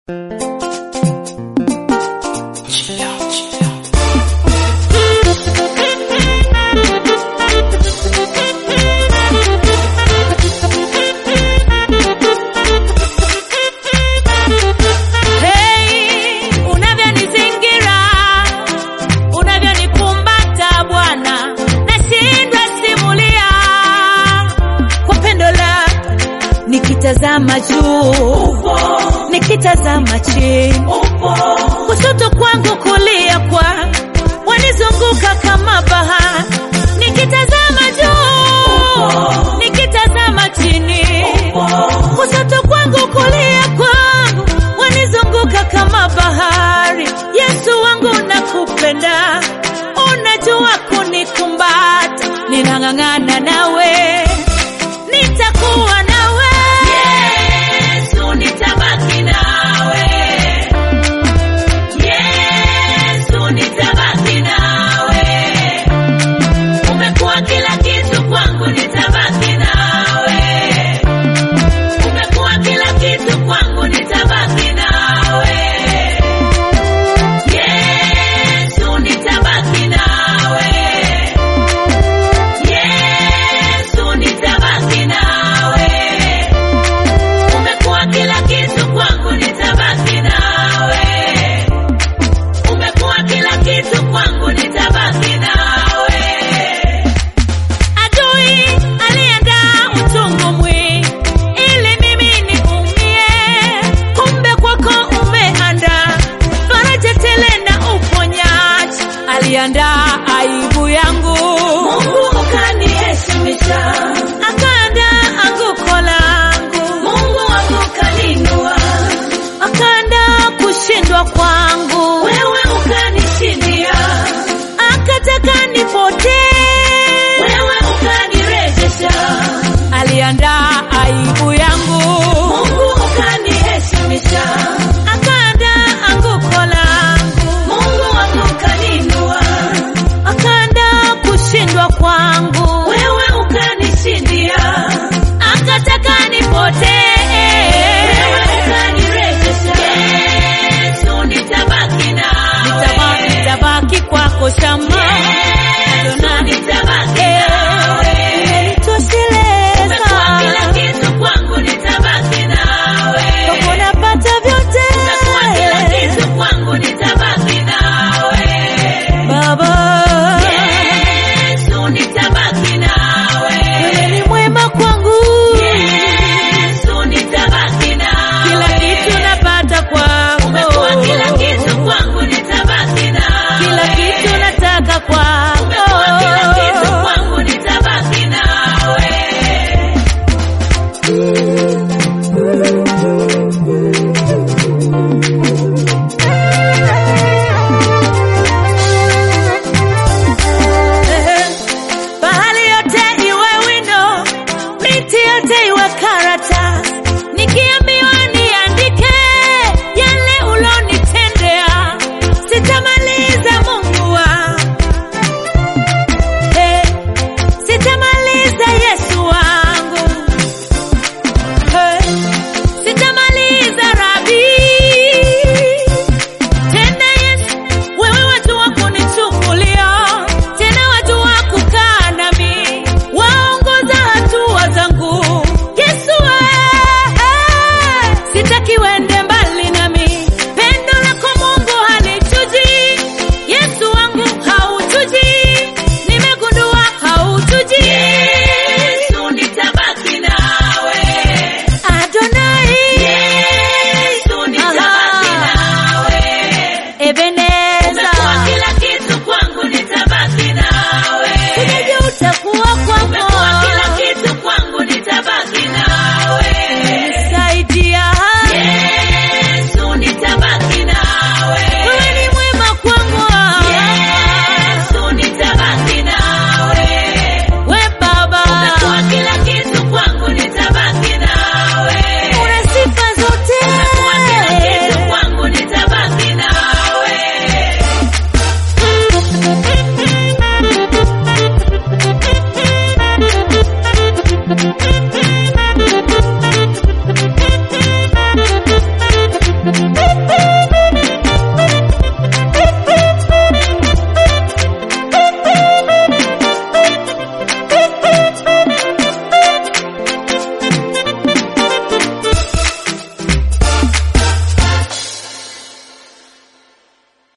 nikitazama juu, nikitazama chini, kushoto kwangu, kulia kwa wanizunguka kama bahari, nikitazama juu, nikitazama chini, kushoto kwangu, kulia kwangu wanizunguka kama bahari. Yesu wangu nakupenda, unajua kunikumbata, ninang'ang'ana nawe, nitakuwa nawe Yesu, nitabaki nawe Yesu, nitabaki nawe, umekuwa kila kitu kwangu, nitabaki nawe, umekuwa kila kitu kwangu, nitabaki nawe Yesu, nitabaki nawe Yesu, nitabaki nawe, umekuwa kila kitu kwangu, nitabaki nawe, umekuwa kila kitu kwangu, nitabaki nawe. Adui aliandaa uchungu mwingi ili mimi niumie, kumbe kwako umeandaa faraja tele na uponyaji. Aliandaa aibu yangu, Mungu ukaniheshimisha, akaandaa anguko langu, Mungu wangu kaninua, akaandaa kushindwa kwangu, wewe ukanishindia, akataka nipotee, wewe ukanirejesha. Aliandaa aibu yangu, Mungu ukaniheshimisha, akaandaa anguko langu, Mungu wangu kaninua, akaandaa kushindwa kwangu, wewe ukanishindia, akataka nipotee, wewe ukanirejesha. Yesu, nitabaki nawe, nitabaki kwako shama, Adonai, Thank you.